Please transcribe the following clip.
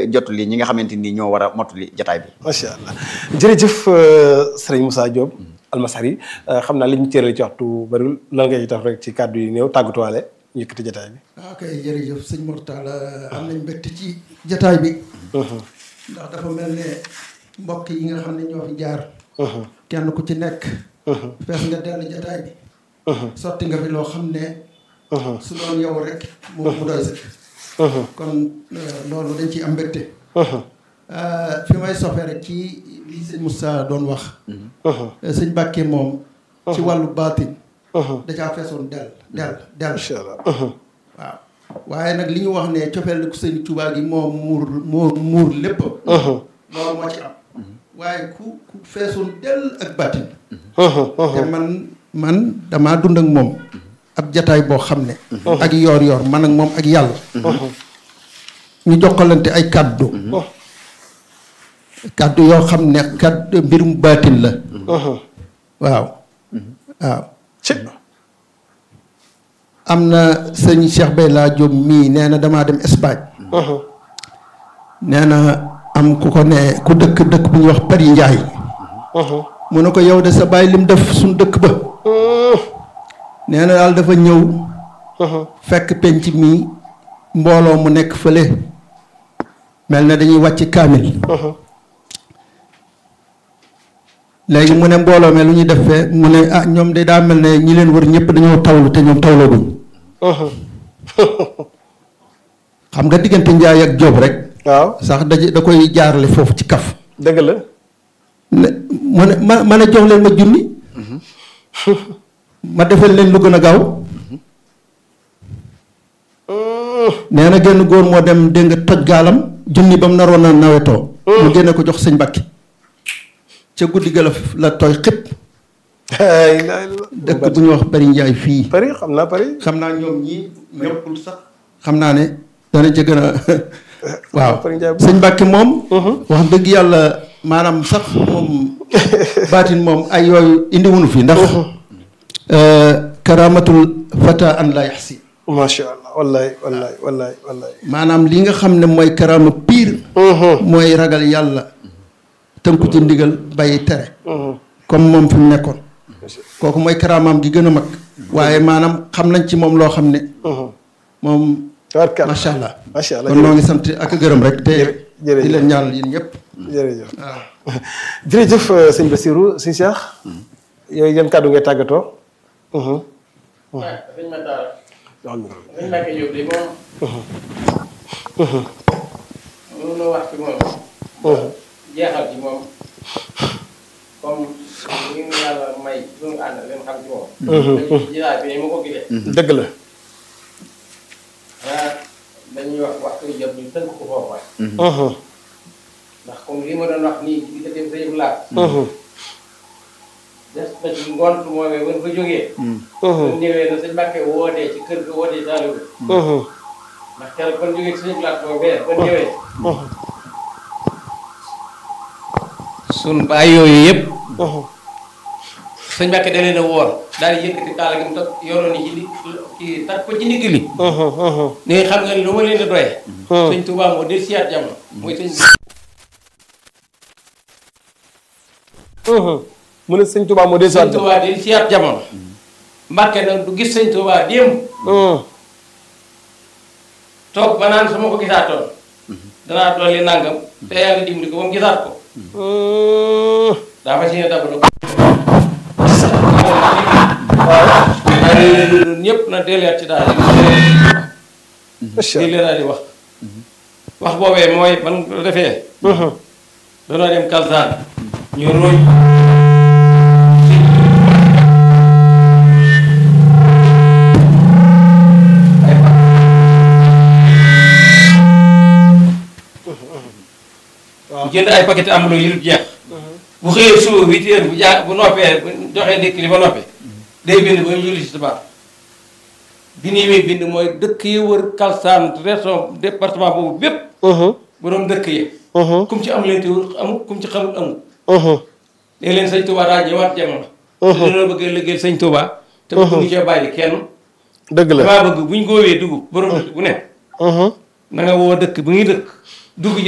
jot li ñi nga xamante ni ñoo war a mottali jataay bi macha allah jërëjëf sëriñ Moussa Diop almasari xam naa li ñu cëral ci waxtu bariwul lan ngay tax rek ci kàddu yi néew tàggatuwaale ñu yëkkati jataay bi waaw kay jërëjëf sëñ Mortala am nañ mbégte ci jataay bi ndax dafa mel ne mbokk yi nga xam ne ñoo fi jaar kenn ku ci nekk fees nga dell jataay bi sotti nga fi loo xam ne su doon yow rek mu mu doy sëkk kon loolu dañ ciy am mbégte fi may sofee rek ci li sëñ Moussa doon wax sëñ Bàkke moom ci wàllu baatin da caa feesoon del del del macha allah waaw waaye nag li ñu wax ne cofeel ku sëñ Tuubaa gi moo muur muur muur lépp loolu moo ci am waaye ku ku feesoon del ak baatin te man man damaa dund ak moom ab jataay boo xam ne ak yoor yoor man ak moom ak yàlla ñu jokkalante ay kàddu kàddu yoo xam ne kàddu mbirum baatin la waaw waaw am na sëñ Cheikh Bayla Diop mii nee na damaa dem Espagne nee na am ku ko ne ku dëkk dëkk bu ñuy wax Paris Ndiaye mu ne ko yow de sa bàyyi lim def suñ dëkk ba nee na daal dafa ñëw fekk penc mi mbooloo mu nekk fële mel na dañuy wàcc kaamil léegi mu ne mbooloo me lu ñuy def fee mu ne ah ñoom de daa mel ne ñi leen wër ñëpp dañoo tawlu te ñoom tawlooguñ xam nga diggante njaay ak jóob rek waaw sax da da koy jaarale foofu ci kaf dëgg la ne mu ne ma ma ne jox leen ma junni ma defal leen lu gën a gaaw nee na genn góor moo dem dégg nga toj gaalam junni ba mu naroon a nawetoo mu génne ko jox sëñ Mbàkke ca guddi ga la la tooy xëpp dëkk bu ñu wax Bari Njaay fii Paris xam naa Paris xam naa ñoom ñii ñëppul sax xam naa ne dana ca gën a waaw Paris Njaay sëñ Mbàkke moom wax dëgg yàlla maanaam sax moom baatin moom ay yooyu indi wunu fi ndax karamatul fata an la yaxsi macha allah wallahi wallahi wallahi wallahi maanaam li nga xam ne mooy karama pire mooy ragal yàlla tënku ci ndigal bàyyi tere comme moom fi mu nekkoon kooku mooy karamaam gi gën a mag waaye maanaam xam nañ ci moom loo xam ne moom tabarkalla macha allah macha allah kon noo ngi sant ak gërëm rek te jërëjëf. di leen ñaanal yéen ñëpp jërëjëf waaw jërëjëf sëñ Bassirou sëñ Cheikh yooyu yan kàddu ngay tàggatoo waaw sëñ Matar sëñ Mbacke Diop de moom mënunoo wax ci moom jeexal ci moom comme li ñu yàlla may suñu ànd leen xam ci moom dañuy jilaay bi ni ma ko gisee dëgg la ah dañuy wax waxtu jot ñu tënk ko foofu waay ndax comme li ma doon wax nii ci diggante bi sëñ laat des na ci ngont moomee ba fa jógee bu ñëwee na sëñ Mbacke wootee ci kër ga wootee Saliou ndax keroog ban jógee ci sëñ laat boobee ban ñëwee sun baay yooyu yëpp sëñ Mbacke da leen a woor daal di yëkkati kaala gi mu toog yoroon ni ci di ci takk ko ci ndigg li ne xam nga ni lu ma leen di doyee sëñ Touba moo del siyaat jamono mooy sëñ mu ne sëñ Touba moo dee sëñ Touba del siyaat jamono Mbacke nag du gis sëñ Touba démb toog ba naan su ma ko gisaatoon danaa dolli nangam te yàlla dimbali ko ba mu gisaat ko daa fas yéene dabalu waaye ñëpp na delleet ci daal macha lii leen daal di wax wax boobee mooy ban ko defee danoo dem kalsaan ñu ruuj bu jënd ay paquet amuloo yu dul jeex bu xëyee suba huit heures bu jaa bu noppee bu joxee ndékki li ba noppi day bind ba ñu julli si tisbaar bi nii muy bind mooy dëkk yi wër Kalsaan région département boobu bépp borom dëkk yi kum ci am leen te amul kum ci xamul amul léegi leen sëñ Touba daa ñëwaat jamono te dañoo bëgg a liggéeyal sëñ Touba te bëgg cee bàyyi kenn dëgg la damaa bëgg buñ góowee dugub borom dëkk bu ne na nga woo dëkk bu ngi dëkk dugg